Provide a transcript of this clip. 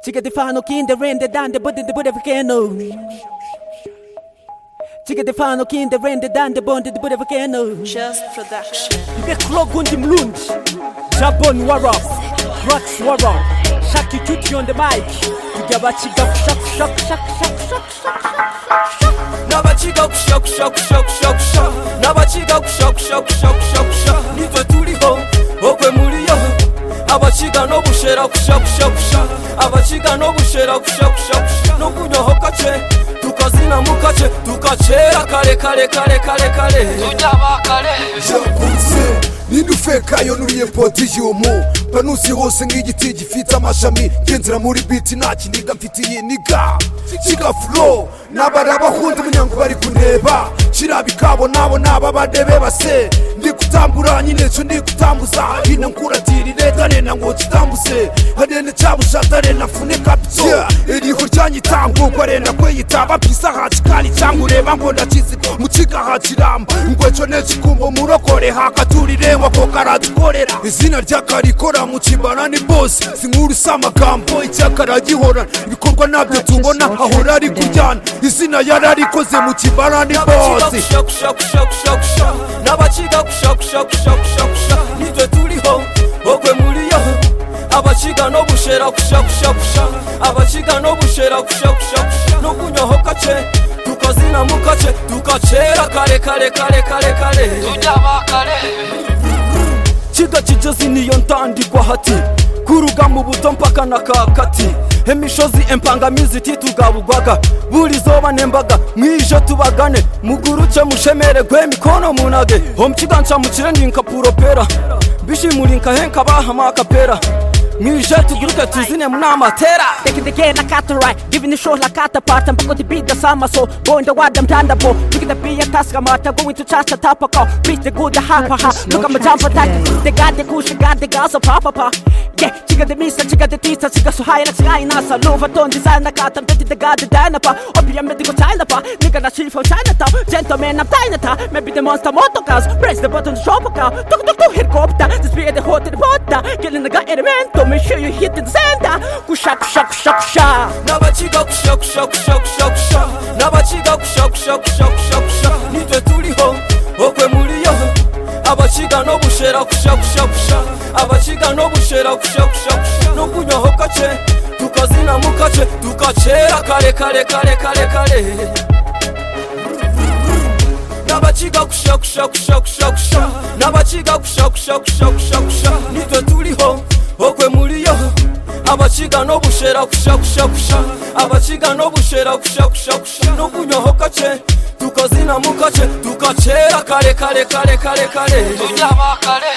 Chica Stefano Kinderende dan de bunde de bunde vakeno Chica Stefano Kinderende dan de bunde de bunde vakeno Just production. Beklogundi mlundi Jabon warab Rats warab Shaki tuti on the mic Tugaba chiga shak shak shak shak shak shak nabaciga kushyakushyakushyakushyakusha nabaciga kushyakushyakushyakushyakusha nitwe turiho ogwe muriyo abaciga no gushera kushyakushyakusha abaciga no gushera kushyakushyakusha no kunyoho kake tukazina mu kake tukacera kare kare kare kare kare yakunze ninde ufekayo nuriye podiyumu panusi hose nk'igiti gifite amashami ngenzera muri biti nta kiniga mfitiye niga kigafuro n'abarabahunda umunyango bari kuneba kiraba ikabo nabo naba badebe base ndi kutambura nyine cyo ndi kutambuza hino nkuratira ireta nena ngo kitambuse hanene cyabushata rena fune kapito iriho ryanyitango ngo rena kweyitaba pisa hacikali cyangwa ureba ngo ndakizi mu kigaha kiramba ngwecyo nekikumbo murokore hakaturire wako karatukorera izina ryakarikora mu kimbana ni bose sinkuru si amagambo icyakara gihorana ibikorwa nabyo tubona ahora ari kuryana izina yararikoze mu kimbana ni bose nabacigakushyakushyakushyakushyakusha nabaciga kushyakushyakushyakushyakusha nitwe turiho ogwe muriyo abaciga no gushera kushyakushyakusha abaciga no gushera kushyakushyakusha no kunyoho kake tukazina mu kake tukacera kare kare kare kare kare kiga kigeze niyo ntandikwa hati kuruga mu buto mpaka na kakati emishozi empangamizi titugabugwaga buri zoba nembaga mwije tubagane muguruke mushemeregwe mikono munage omukiganca mukire ninkapuropera bishimuri nkahenka bahamakapera mwije tuguruke tuzine munamatera Taking the game like Atarai Giving the show like Atapart And back on the beat the summer so Going the wild I'm Thunderbolt Look at the beat Taskamata Going to charge the top of car Beat the good the hot ha ha Look at my jump attack They got the kush They got the gas of papa pa Yeah Chica the misa Chica the tisa Chica so high like sky Nasa Lova ton designer Got them Betty the god the dynapa Opium medical China pa Nigga na chill from Chinatown Gentleman I'm Dynata Maybe the monster motocars Press the button to shop a car Tuk tuk tuk helicopter This be the hot in the water Killing the guy elemental Make sure you hit in the center Kusha kusha kusha kusha n'abakiga kushyakushyakushyakushyakusha n'abakiga kushyakushyakushyakushyakusha nitwe turiho okwe muriyo abakiga no gushera kushyakushyakusha abakiga no gushera kushyakushyakusha no kunyoho kake tukazina mu kake tukacera kare kare kare kare kare n'abakiga kushyakushyakushyakushyakusha n'abakiga kushyakushyakushyakushakusha nitwe turiho okwe muriyo abakiga no gushera kushyakushyakusha abakiga no gushera kushyakushyakusha no kunyoho kake tukazina mu kake tukacera kare kare kare kare kare